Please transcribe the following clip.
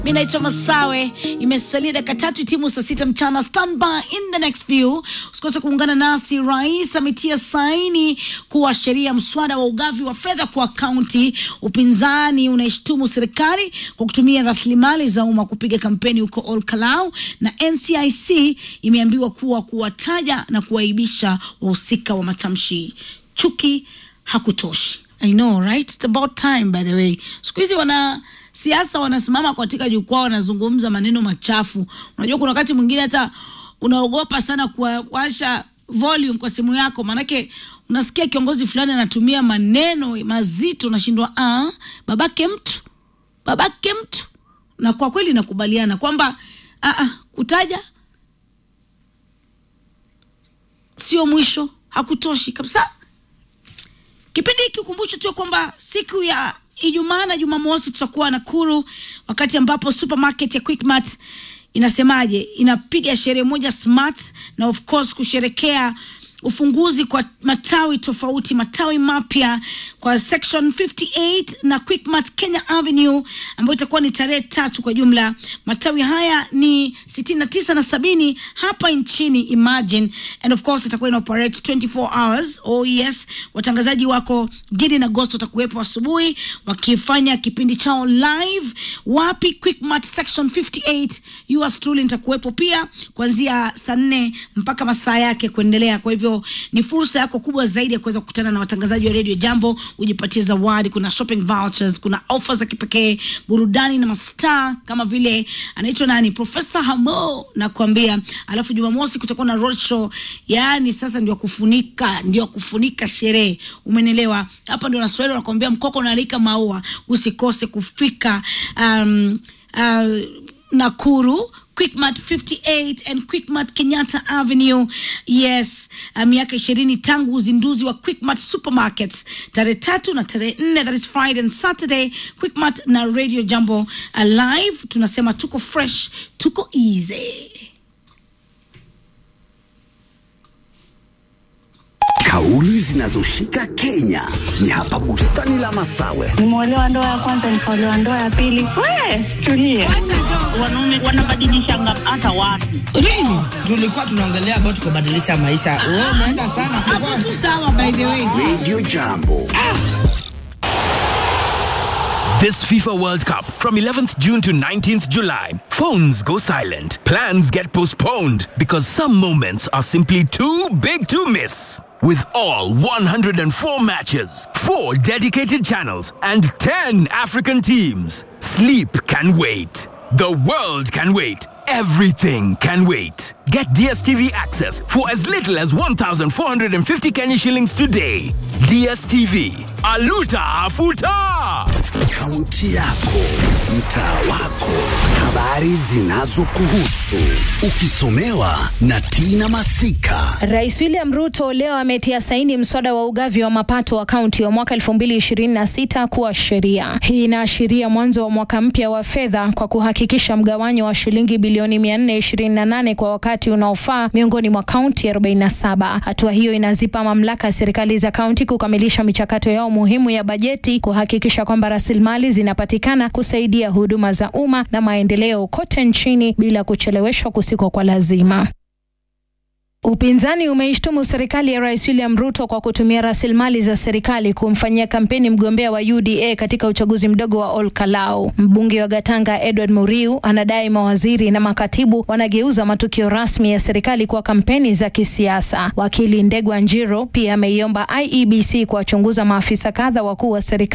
Mi naitwa Masawe. Imesalia dakika tatu timu saa sita mchana. Stand by in the next few. Usikose kuungana nasi. Rais ametia saini kuwa sheria mswada wa ugavi wa fedha kwa kaunti. Upinzani unaishtumu serikali kwa kutumia rasilimali za umma kupiga kampeni huko Ol Kalou, na NCIC imeambiwa kuwa kuwataja na kuwaibisha wahusika wa matamshi chuki hakutoshi. I know right? It's about time by the way. Siku hizi wana siasa wanasimama katika jukwaa wanazungumza maneno machafu. Unajua kuna wakati mwingine hata unaogopa sana kuwasha volume kwa simu yako, maanake unasikia kiongozi fulani anatumia maneno mazito, nashindwa ah, babake mtu babake mtu. Na kwa kweli nakubaliana kwamba ah, ah, kutaja sio mwisho, hakutoshi kabisa. Kipindi hiki ukumbusho tu kwamba siku ya Ijumaa na Jumamosi tutakuwa Nakuru, wakati ambapo supermarket ya Quickmart inasemaje, inapiga sherehe moja smart, na of course kusherekea ufunguzi kwa matawi tofauti, matawi mapya kwa section 58 na Quickmart Kenya Avenue ambayo itakuwa ni tarehe tatu. Kwa jumla matawi haya ni sitini na tisa na sabini hapa nchini, imagine and of course itakuwa ina operate 24 hours. Oh yes, watangazaji wako Gidi na Ghost watakuwepo asubuhi wakifanya kipindi chao live. Wapi? Quickmart section 58. Yours truly nitakuwepo pia kuanzia saa nne mpaka masaa yake kuendelea. Kwa hivyo ni fursa yako kubwa zaidi ya kuweza kukutana na watangazaji wa Radio Jambo, ujipatie zawadi. Kuna shopping vouchers, kuna offers za kipekee, burudani na mastaa kama vile anaitwa nani, Profesa Hamo nakwambia. Alafu Jumamosi kutakuwa na road show, yaani sasa ndio kufunika, ndio kufunika sherehe, umenelewa? Hapa ndio Waswahili wanakwambia mkoko unaalika maua. Usikose kufika um, uh, Nakuru Quickmart 58 and Quickmart Kenyatta Avenue. Yes, uh, miaka ishirini tangu uzinduzi wa Quickmart Supermarkets tarehe tatu na tarehe nne, that is Friday and Saturday. Quickmart na Radio Jambo uh, live, tunasema tuko fresh, tuko easy. Kauli zinazoshika Kenya ni hapa bustani la Masawe. Nimeolewa ndoa ya kwanza, nikaolewa ndoa ya pili. We tulie, wanaume wanabadilishanga hata watu. Really? tulikuwa tunaongelea about kubadilisha maisha. Wewe umeenda sana Hapo tu sawa, by the way. Radio Jambo. This FIFA World Cup from 11th June to 19th July. Phones go silent. Plans get postponed because some moments are simply too big to miss. With all 104 matches, 4 dedicated channels, and 10 African teams, sleep can wait. The world can wait. Everything can wait. Get DSTV access for as little as 1,450 Kenya shillings today. DSTV. Aluta Afuta! Kaunti yako, mtaa wako, habari zinazokuhusu, ukisomewa na Tina Masika. Rais William Ruto leo ametia saini mswada wa ugavi wa mapato wa kaunti wa mwaka 2026 kuwa sheria. Hii inaashiria mwanzo wa mwaka mpya wa fedha kwa kuhakikisha mgawanyo wa shilingi bilioni 428 kwa wakati unaofaa miongoni mwa kaunti 47. Hatua hiyo inazipa mamlaka serikali za kaunti kukamilisha michakato yao muhimu ya bajeti, kuhakikisha kwamba rasilimali zinapatikana kusaidia huduma za umma na maendeleo kote nchini bila kucheleweshwa kusiko kwa lazima. Upinzani umeishtumu serikali ya Rais William Ruto kwa kutumia rasilimali za serikali kumfanyia kampeni mgombea wa UDA katika uchaguzi mdogo wa Ol Kalou. Mbunge wa Gatanga Edward Muriu anadai mawaziri na makatibu wanageuza matukio rasmi ya serikali kwa kampeni za kisiasa. Wakili Ndegwa Njiro pia ameiomba IEBC kuwachunguza maafisa kadha wakuu wa serikali